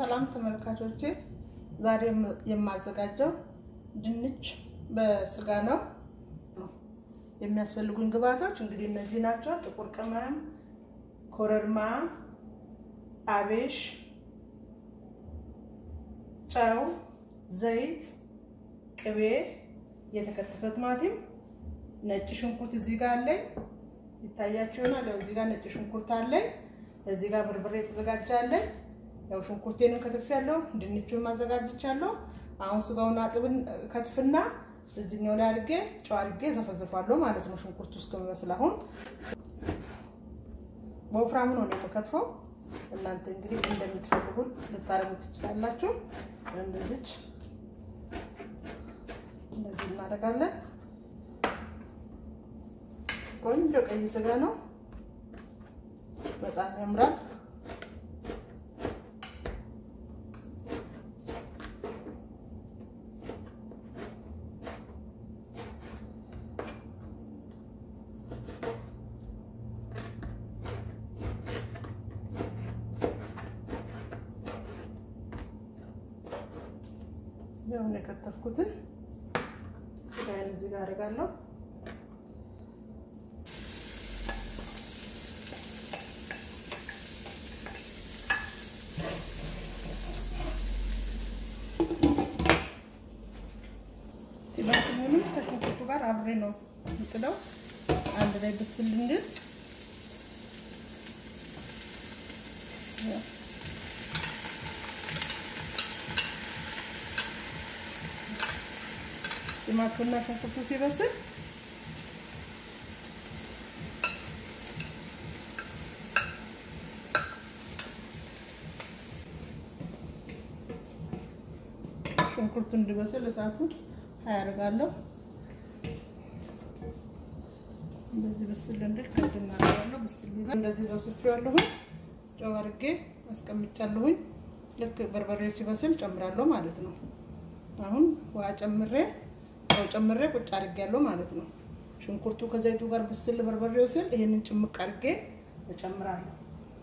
ሰላም ተመልካቾቼ፣ ዛሬ የማዘጋጀው ድንች በስጋ ነው። የሚያስፈልጉኝ ግብአቶች እንግዲህ እነዚህ ናቸው። ጥቁር ቅመም፣ ኮረሪማ፣ አቤሽ፣ ጨው፣ ዘይት፣ ቅቤ፣ የተከተፈ ቲማቲም፣ ነጭ ሽንኩርት እዚህ ጋር አለኝ ይታያችሁ ይሆናል። ያው እዚህ ጋር ነጭ ሽንኩርት አለኝ። እዚህ ጋር በርበሬ የተዘጋጀ አለኝ። ያው ሽንኩርቴንም ከትፌያለሁ፣ ድንቹን ማዘጋጅቻለሁ። አሁን ስጋውን አጥብን ከትፍና እዚህኛው ላይ አድርጌ ጨው አድርጌ ዘፈዘፋለሁ ማለት ነው። ሽንኩርቱ እስከሚመስል አሁን በወፍራሙ ነው የምከትፈው። እናንተ እንግዲህ እንደምትፈልጉ ልታረጉ ትችላላችሁ። እንደዚች እንደዚህ እናደርጋለን። ቆንጆ ቀይ ስጋ ነው፣ በጣም ያምራል። ያውን የከተፍኩትን ስጋዬን እዚህ ጋር አደርጋለሁ። ቲማቲሙንም ከሽንኩርቱ ጋር አብሬ ነው የምጥለው አንድ ላይ ብስል እንድል ቲማቲሙና ሽንኩርቱ ሲበስል ሽንኩርቱ እንዲበስል እሳቱን አያደርጋለሁ። እንደዚህ ብስል እንድል ከድ እናደርጋለሁ። ብስል ይላል። እንደዚህ ዘብስፌዋለሁ። ጨው አድርጌ አስቀምጫለሁኝ። ልክ በርበሬ ሲበስል ጨምራለሁ ማለት ነው። አሁን ውሃ ጨምሬ ጨው ጨምሬ ቁጭ አድርጌያለሁ ማለት ነው። ሽንኩርቱ ከዘይቱ ጋር ብስል በርበሬው ስል ይሄንን ጭምቅ አድርጌ እጨምራለሁ።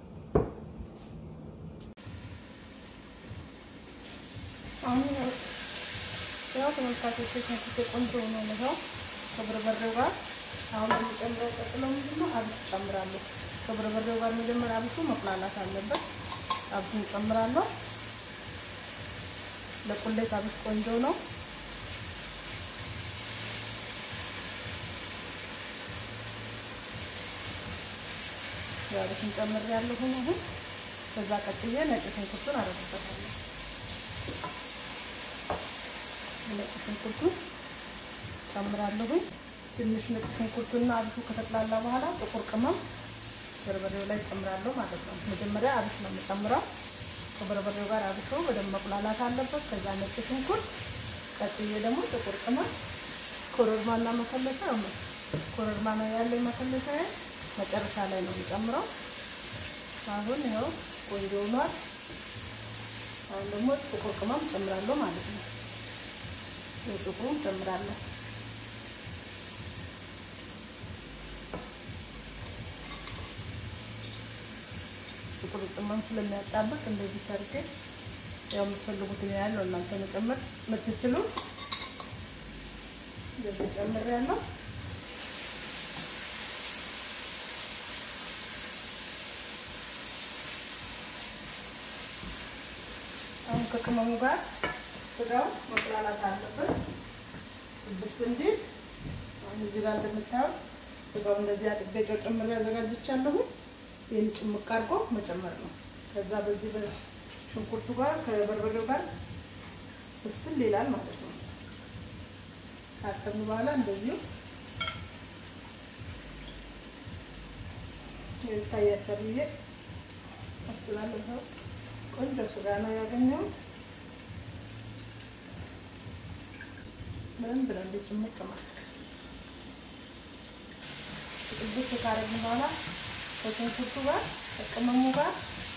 አሁን ያው ተመልካቾች ሽንኩርቱ ቆንጆ ሆኖ ነው ከበርበሬው ጋር አሁን የሚጨምረው ቀጥለው ምንድነው አብሽ ጨምራለሁ። ከበርበሬው ጋር መጀመሪያ አብሹ መቁላላት አለበት። አብሹን ጨምራለሁ። ለቁሌት አብሽ ቆንጆ ነው። አብሽን ጨምሬያለሁ። አሁን ከዛ ቀጥዬ ነጭ ሽንኩርቱን አደርግበታለሁ። ነጭ ሽንኩርቱን ጨምራለሁኝ። ትንሽ ነጭ ሽንኩርቱና አብሹ ከተቅላላ በኋላ ጥቁር ቅመም በርበሬው ላይ ጨምራለሁ ማለት ነው። መጀመሪያ አብሽ ነው የምጨምረው። ከበርበሬው ጋር አብሾ በደንብ መቁላላት አለበት። ከዛ ነጭ ሽንኩርት፣ ቀጥዬ ደግሞ ጥቁር ቅመም፣ ኮረሪማና መከለሻ ነው። ኮረሪማ ነው ያለኝ መከለሻ መጨረሻ ላይ ነው የምጨምረው። አሁን ይኸው ቆንጆ ሆኗል። አሁን ደግሞ ጥቁር ቅመም ጨምራለሁ ማለት ነው። ጥቁሩን ጨምራለሁ። ጥቁር ቅመም ስለሚያጣብቅ እንደዚህ ታርጌ ያው የምትፈልጉትን ያለው እናንተ መጨመር የምትችሉ እንደዚህ ጨምሬያለሁ። አሁን ከቅመሙ ጋር ስጋው መቁላላት አለበት ብስ እንዲል አሁን እዚህ ጋር እንደምታዩት ስጋው እንደዚህ አጥቤ ጨው ጨምሬ አዘጋጅቻለሁ። ይህን ጭምቅ አድርጎ መጨመር ነው። ከዛ በዚህ በሽንኩርቱ ጋር ከበርበሬው ጋር ብስል ይላል ማለት ነው። ካጠኑ በኋላ እንደዚሁ ይታያቸዋል ብዬ አስላለሁ። ቆንጆ ስጋ ነው ያገኘሁት። ምንም ብለው እንደ ጭምቅ ማለት ቅዱስ ካረግን በኋላ ከሽንኩርቱ ጋር ከቅመሙ ጋር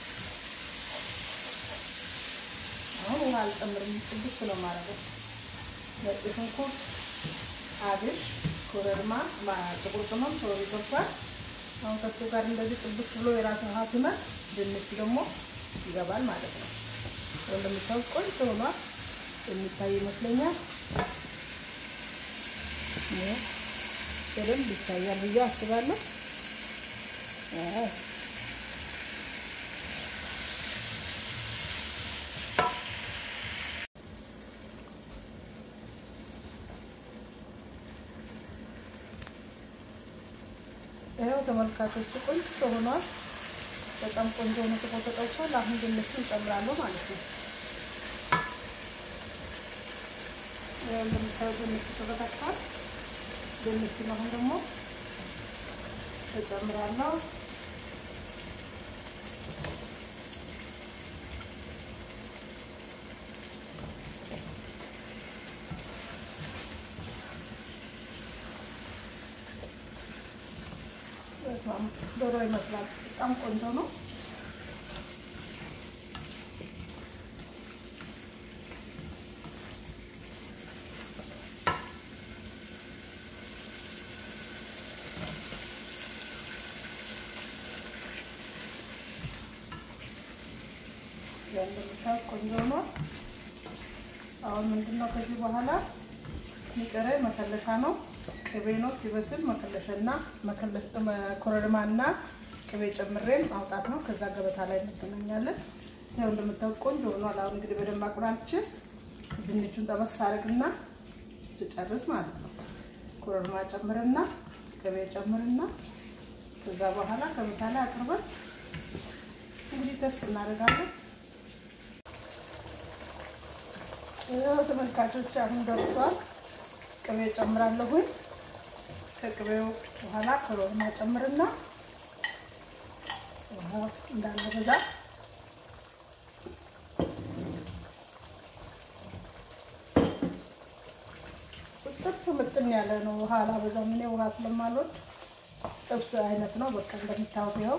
አሁን ውሃ አልጨምርም። ቅዱስ ነው ማረገው። ነጭ ሽንኩርት፣ አብሽ፣ ኮረሪማ፣ ጥቁር ቅመም ሶሪ ገብቷል። አሁን ከሱ ጋር እንደዚህ ቅዱስ ብሎ የራሱ ውሃ ሲመጥ ድንች ደግሞ ይገባል ማለት ነው። እንደምታዩት ቆንጆ ሆኗል። የሚታይ ይመስለኛል። በደንብ ይታያል ብዬ አስባለሁ። ይኸው ተመልካቾች ቆንጆ ሆኗል። በጣም ቆንጆ ሆኖ ስቆ ተጠብሷል። አሁን ድንቹን እንጨምራለሁ ማለት ነው። ይኸው እንደምታዩት ድንቹ ተበታትቷል። ድንቹን አሁን ደግሞ እጨምራለሁ። ዶሮ ይመስላል። በጣም ቆንጆ ነው። እንደምታዩት ቆንጆ ነው። አሁን ምንድነው ከዚህ በኋላ የሚቀረኝ መከለሻ ነው። ቅቤ ነው። ሲበስል መከለሻና ኮረሪማና ቅቤ ጨምሬን ማውጣት ነው። ከዛ ገበታ ላይ እንገናኛለን። ያው እንደምታዩት ቆንጆ ሆኗል። አሁን እንግዲህ በደንብ አቁላልቼ ድንቹን ጠበስ አደርግና ስጨርስ ማለት ነው ኮረሪማ ጨምርና ቅቤ ጨምርና ከዛ በኋላ ገበታ ላይ አቅርበን እንግዲህ ተስት እናደርጋለን። ያው ተመልካቾች አሁን ደርሷል። ቅቤ ጨምራለሁኝ። ከቅቤው በኋላ ኮረሪማ ጨምርና ውሃ እንዳለ በዛ ጥብስ ምጥን ያለ ነው። ውሃ አላበዛም። እኔ ውሃ ስለማልወድ ጥብስ አይነት ነው። በቃ እንደምታዩት ይኸው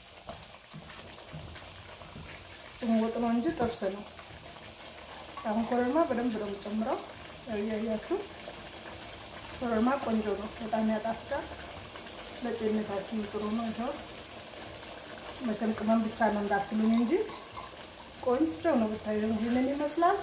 ስሙ ወጥ ነው እንጂ ጥብስ ነው። አሁን ኮረሪማ በደንብ ነው የምጨምረው። እያያችሁ ኮረሪማ ቆንጆ ነው፣ በጣም ያጣፍጣል። ለጤንነታችን ጥሩ ነው። ይኸው መቼም ቅመም ብቻ ነው እንዳትሉኝ እንጂ ቆንጆ ነው። ብታዩ ይህንን ይመስላል።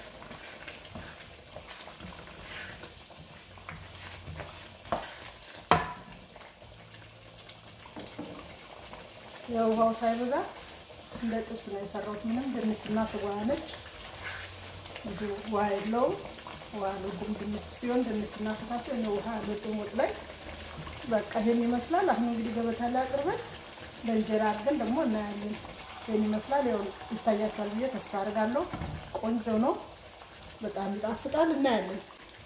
የውሃው ሳይበዛ እንደ ጥብስ ነው የሰራሁት። ምንም ድንችና ስጋ ነች እንጂ ውሃ የለውም። ውሃ አልወድም። ድንች ሲሆን ድንችና ስጋ ሲሆን ውሃ አልወድም ወጥ ላይ። በቃ ይሄን ይመስላል። አሁን እንግዲህ ገበታ ላይ አቅርበን በእንጀራ አድርገን ደግሞ እናያለን። ይሄን ይመስላል። ያው ይታያችኋል ብዬ ተስፋ አድርጋለሁ። ቆንጆ ነው፣ በጣም ይጣፍጣል። እናያለን።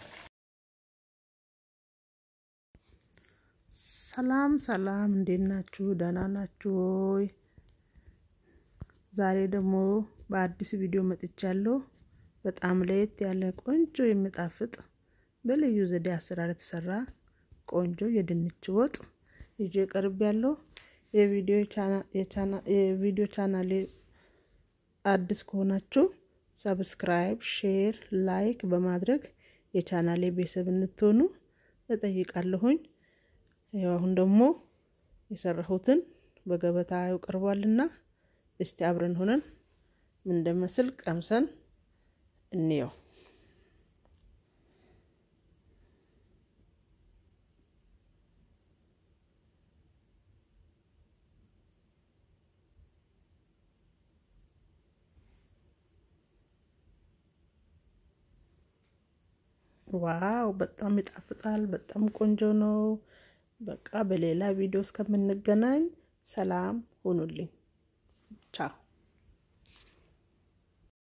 ሰላም ሰላም፣ እንዴት ናችሁ? ደህና ናችሁ ወይ? ዛሬ ደግሞ በአዲስ ቪዲዮ መጥቻለሁ። በጣም ለየት ያለ ቆንጆ የሚጣፍጥ በልዩ ዘዴ አሰራር የተሰራ ቆንጆ የድንች ወጥ ይዤ ቀርብ ያለው የቪዲዮ ቻናሌ አዲስ ከሆናችሁ ሰብስክራይብ፣ ሼር፣ ላይክ በማድረግ የቻናሌ ቤተሰብ እንድትሆኑ እጠይቃለሁኝ። ያው አሁን ደግሞ የሰራሁትን በገበታ ቀርቧልና እስቲ አብረን ሆነን ምን እንደመስል ቀምሰን እንየው። ዋው በጣም ይጣፍጣል። በጣም ቆንጆ ነው። በቃ በሌላ ቪዲዮ እስከምንገናኝ ሰላም ሁኑልኝ። ቻው